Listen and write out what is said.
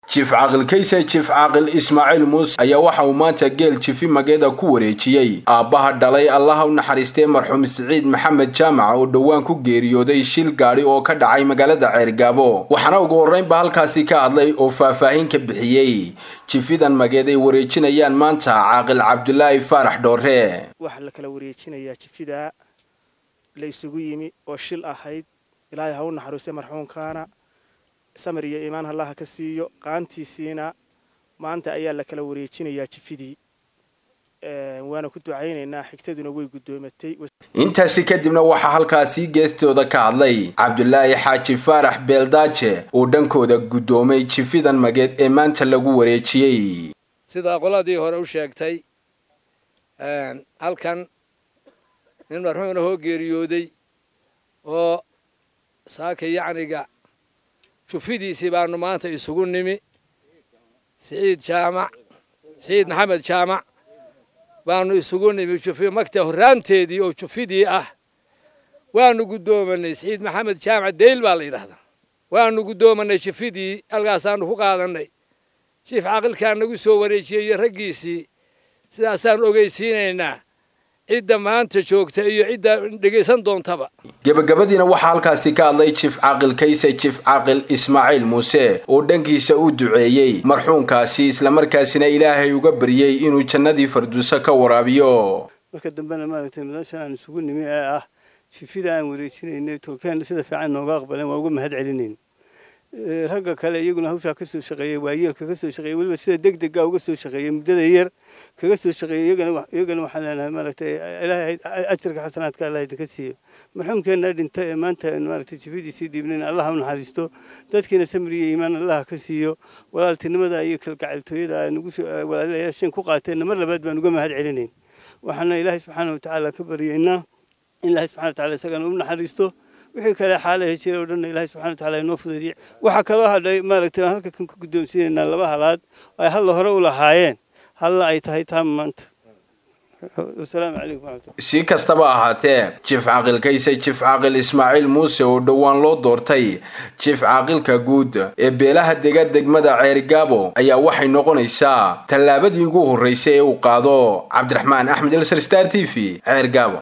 jiif caaqil kayse jiif caaqil ismaaciil muuse ayaa waxa uu maanta geel jifi mageeda ku wareejiyey aabbaha dhalay allaha u naxariistay marxuum siciid maxamed jaamac oo dhowaan ku geeriyooday shil gaadhi oo ka dhacay magaalada ceergaabo waxaana ugu horreynba halkaasi ka hadlay oo faahfaahin ka bixiyey jifidan mageed ay wareejinayaan maanta caaqil cabdulaahi faarax dhoore waxaa la kala wareejinayaa jifidaa la isugu yimi oo shil ahayd ilaahay ha u naxariistay marxuumkaana samir iyo iimaan allaha ka siiyo qaantiisiina maanta ayaa la kala wareejinayaa jifidii waana ku ducaynaynaa xigtaduna way guddoomatay intaasi kadibna waxaa halkaasi geestooda ka hadlay cabdulaahi xaaji faarax beeldaaje oo dhankooda guddoomay jifidan mageed ee maanta lagu wareejiyey sidaa qoladii hore u sheegtay halkan nin marxuumna hoo geeriyooday oo saaka yacniga jufidiisii baanu maanta isugu nimi siciid jaamac siciid maxamed jaamac baanu isugu nimi jufi magta horraanteedii oo jufidii ah waanu guddoomanay siciid maxamed jaamac deyl baa la yidhahdaa waanu guddoomanay jufidii halkaasaanu ku qaadanay jiif caqilkaa nagu soo wareejiyey iyo raggiisii sidaasaan ogeysiinaynaa cidda maanta joogta iyo cidda dhegaysan doontaba gebagabadiina waxaa halkaasi ka hadlay jiif caaqil kayse jiif caaqil ismaaciil muuse oo dhankiisa u duceeyey marxuumkaasi islamarkaasina ilaahay uga baryey inuu jannadii farduuso ka waraabiyo marka dambena maaragtay madashan aan isugu nimi ee ah jifida aan wareejinaynay tolkeen sida fiican nooga aqbaleen waa uga mahad celinayn ragga kale iyaguna hawshaa ka soo shaqeeyey waayeelka ka soo shaqeeyey weliba sida deg dega uga soo shaqeeyey muddada yar kaga soo shaqeeyey iyagana iyagana waxaan leenahay maaragtay ilaahay ajarka xasanaadka allah idinka siiyo marxuumkeenna dhinta ee maanta maaragtay jifidiisii dhiibnayn allah u naxariisto dadkiina samir iyo iimaan allah ka siiyo walaaltinimada iyo kalgacaltooyada nagu walaalayaasheen ku qaateenna mar labaad baan uga mahad celinayn waxaana ilaahay subxaana watacaala ka baryaynaa in ilaahay subxana watacaala isagana u naxariisto wixii kale xaalaha jira oo dhan ilaahay subxana watacaala inoo fududiye waxaa kaloo hadhay maaragtay aan halka kan ku guddoonsiinaynaa laba halaad oo ay halla hore u lahaayeen halla ay tahay taa maanta wasalaamu calaykum waraxmatullah si kastaba ahaatee jiif caaqil kayse jiif caaqil ismaaciil muuse oo dhowaan loo doortay jiif caaqilka guud ee beelaha dega degmada ceerigaabo ayaa waxay noqonaysaa tallaabadii ugu horraysay ee uu qaado cabdiraxmaan axmed elsar star t v ceergaabo